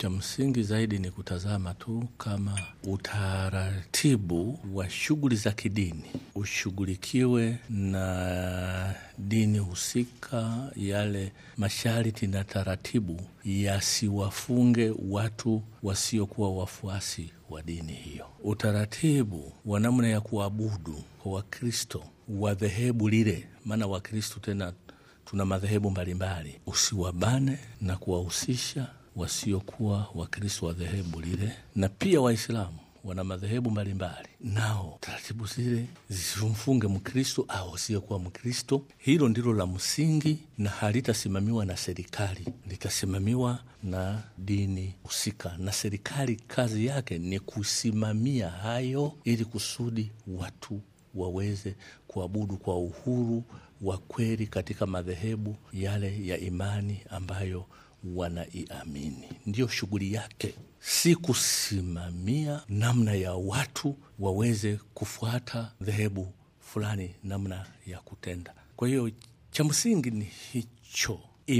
Cha msingi zaidi ni kutazama tu kama utaratibu wa shughuli za kidini ushughulikiwe na dini husika, yale masharti na taratibu yasiwafunge watu wasiokuwa wafuasi wa dini hiyo. Utaratibu wa namna ya kuabudu kwa Wakristo wa dhehebu lile, maana Wakristo tena tuna madhehebu mbalimbali, usiwabane na kuwahusisha wasiokuwa Wakristo wa dhehebu lile, na pia Waislamu wana madhehebu mbalimbali, nao taratibu zile zisimfunge Mkristo au asiyekuwa Mkristo. Hilo ndilo la msingi, na halitasimamiwa na serikali, litasimamiwa na dini husika, na serikali kazi yake ni kusimamia hayo, ili kusudi watu waweze kuabudu kwa uhuru wa kweli katika madhehebu yale ya imani ambayo wanaiamini. Ndiyo shughuli yake, si kusimamia namna ya watu waweze kufuata dhehebu fulani, namna ya kutenda. Kwa hiyo cha msingi ni hicho.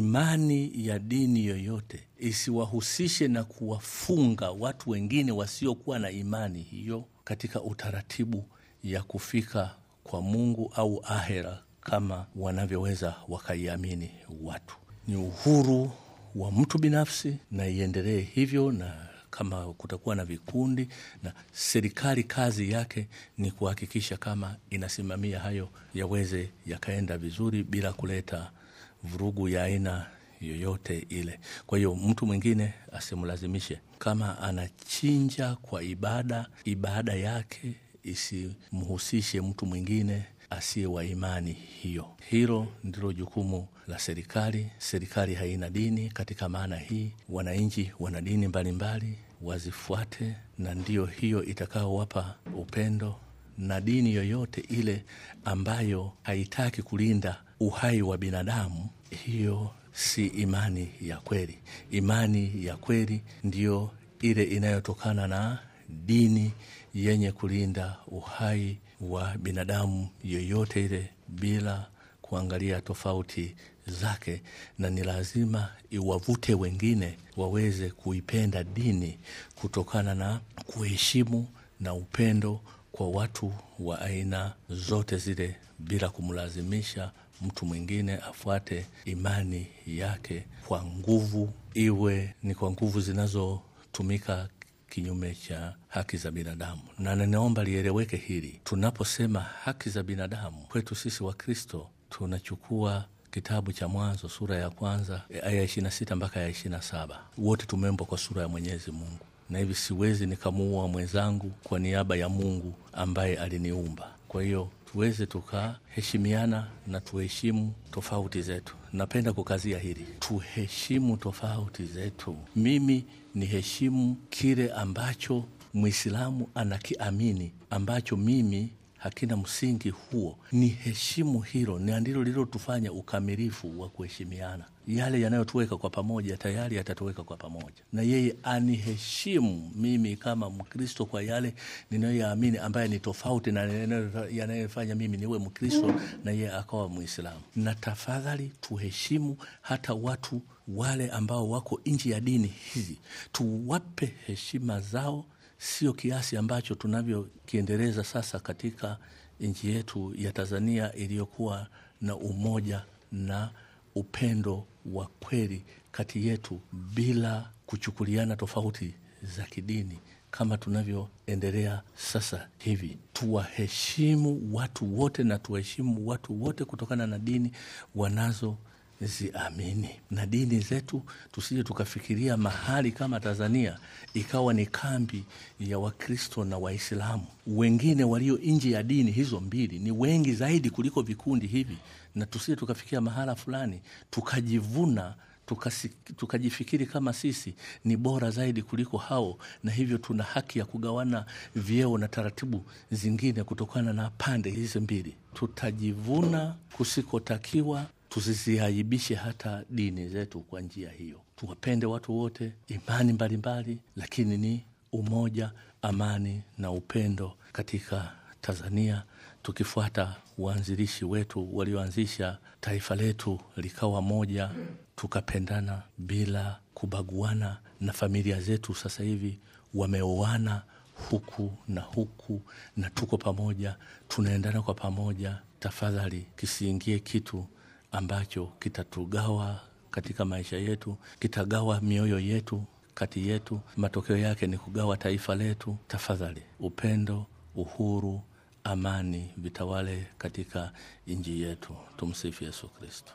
Imani ya dini yoyote isiwahusishe na kuwafunga watu wengine wasiokuwa na imani hiyo katika utaratibu ya kufika kwa Mungu au ahera kama wanavyoweza wakaiamini watu. Ni uhuru wa mtu binafsi na iendelee hivyo, na kama kutakuwa na vikundi, na serikali kazi yake ni kuhakikisha kama inasimamia hayo yaweze yakaenda vizuri bila kuleta vurugu ya aina yoyote ile. Kwa hiyo mtu mwingine asimlazimishe, kama anachinja kwa ibada, ibada yake isimhusishe mtu mwingine asiye wa imani hiyo. Hilo ndilo jukumu la serikali. Serikali haina dini katika maana hii, wananchi wana dini mbalimbali, wazifuate, na ndiyo hiyo itakaowapa upendo. Na dini yoyote ile ambayo haitaki kulinda uhai wa binadamu, hiyo si imani ya kweli. Imani ya kweli ndiyo ile inayotokana na dini yenye kulinda uhai wa binadamu yoyote ile bila kuangalia tofauti zake, na ni lazima iwavute wengine waweze kuipenda dini kutokana na kuheshimu na upendo kwa watu wa aina zote zile bila kumlazimisha mtu mwingine afuate imani yake kwa nguvu, iwe ni kwa nguvu zinazotumika kinyume cha haki za binadamu. Na ninaomba lieleweke hili, tunaposema haki za binadamu kwetu sisi Wakristo tunachukua kitabu cha Mwanzo sura ya kwanza aya ishirini na sita mpaka ya ishirini na saba. Wote tumeumbwa kwa sura ya Mwenyezi Mungu, na hivi siwezi nikamuua mwenzangu kwa niaba ya Mungu ambaye aliniumba. Kwa hiyo tuweze tukaheshimiana na tuheshimu tofauti zetu. Napenda kukazia hili, tuheshimu tofauti zetu. Mimi ni heshimu kile ambacho Mwislamu anakiamini ambacho mimi hakina msingi huo, ni heshimu hilo, na ndilo lililotufanya ukamilifu wa kuheshimiana. Yale yanayotuweka kwa pamoja tayari yatatuweka kwa pamoja, na yeye aniheshimu mimi kama Mkristo kwa yale ninayoyaamini ambaye ni tofauti na yanayofanya mimi niwe Mkristo na yeye akawa Mwislamu. Na tafadhali tuheshimu hata watu wale ambao wako nje ya dini hizi, tuwape heshima zao sio kiasi ambacho tunavyokiendeleza sasa katika nchi yetu ya Tanzania iliyokuwa na umoja na upendo wa kweli kati yetu bila kuchukuliana tofauti za kidini kama tunavyoendelea sasa hivi. Tuwaheshimu watu wote na tuwaheshimu watu wote kutokana na dini wanazo ziamini na dini zetu, tusije tukafikiria mahali kama Tanzania ikawa ni kambi ya Wakristo na Waislamu. Wengine walio nje ya dini hizo mbili ni wengi zaidi kuliko vikundi hivi, na tusije tukafikia mahala fulani tukajivuna tukasi, tukajifikiri kama sisi ni bora zaidi kuliko hao, na hivyo tuna haki ya kugawana vyeo na taratibu zingine kutokana na pande hizi mbili. Tutajivuna kusikotakiwa tusiziaibishe hata dini zetu kwa njia hiyo. Tuwapende watu wote, imani mbalimbali, lakini ni umoja, amani na upendo katika Tanzania tukifuata waanzilishi wetu walioanzisha taifa letu likawa moja, tukapendana bila kubaguana, na familia zetu sasa hivi wameoana huku na huku, na tuko pamoja, tunaendana kwa pamoja. Tafadhali kisiingie kitu ambacho kitatugawa katika maisha yetu, kitagawa mioyo yetu kati yetu. Matokeo yake ni kugawa taifa letu. Tafadhali, upendo, uhuru, amani vitawale katika nchi yetu. Tumsifu Yesu Kristo.